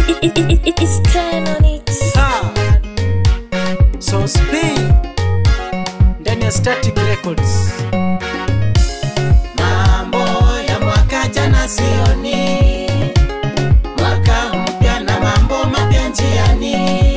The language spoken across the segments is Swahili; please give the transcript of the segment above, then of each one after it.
It's turn on it. Ah, so Spain ndani ya Static Records. Mambo ya mwaka jana sioni, mwaka mpya na mambo mapya njiani.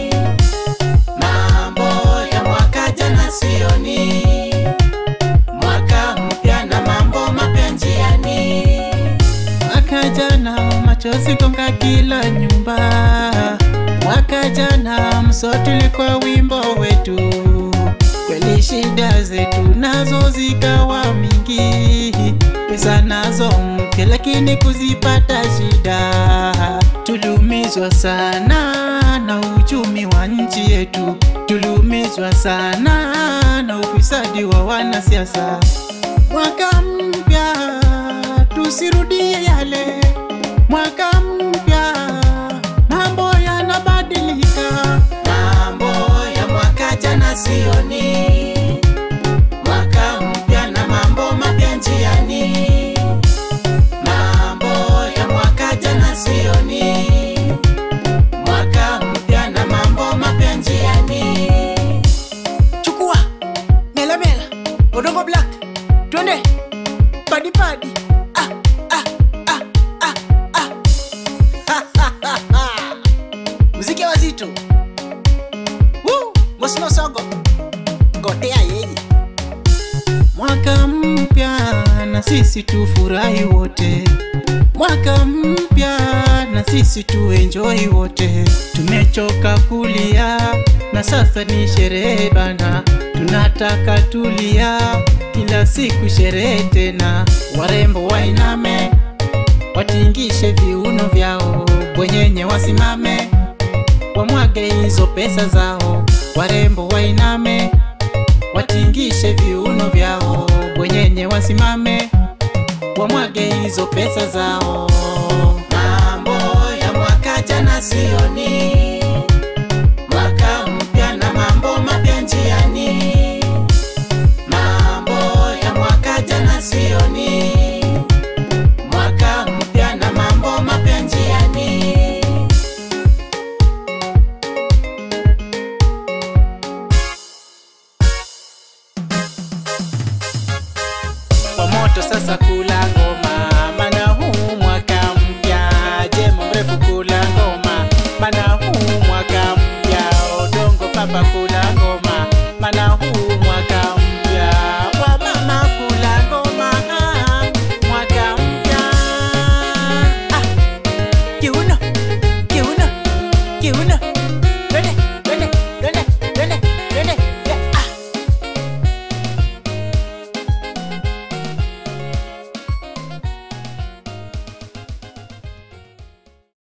Mambo ya mwaka jana sioni, mwaka mpya na mambo mapya njiani. Mwaka jana machozi gonga kila nyumba, mwaka jana mso tulikuwa wimbo wetu, kweli shida zetu nazo zikawa mingi, pesa nazo mpya lakini kuzipata shida, tuliumizwa sana na uchumi wa nchi yetu, tuliumizwa sana na ufisadi wa wanasiasa. Mwaka mpya tusirudie yale, mwaka mpya mambo yanabadilika. Mambo ya mwaka jana sioni, mwaka mpya na mambo mapya njiani. Mambo ya mwaka jana sioni, mwaka mpya na mambo mapya njiani. Chukua mela mela, Odongo Black, twende padi padi. Ah, ah, ah, ah, ah. Muziki wazito. Woo, Mosino Sogo. Gotea yeye. Mwaka mpya na sisi tufurahi wote, mwaka mpya na sisi tuenjoy wote. Tumechoka kulia na sasa ni sherehe bana, tunataka tulia kila siku sherehe tena. Warembo wainame, watingishe viuno vyao, bwenyenye wasimame, wamwage hizo pesa zao. Warembo wainame, watingishe viuno vyao, bwenyenye wasimame, wamwage hizo pesa zao. Mambo ya mwaka jana sioni, mwaka mpya na mambo mapya njiani. Mambo ya mwaka jana sioni, mwaka mpya na mambo mapya njiani. kwa moto sasa kula ngoma, mana huu mwaka mpya, jemo mrefu kula ngoma, mana huu mwaka mpya, odongo papa kula ngoma, mana huu mwaka mpya, wa mama kula ngoma, ah, mwaka mpya. Ah, kiuno, kiuno, kiuno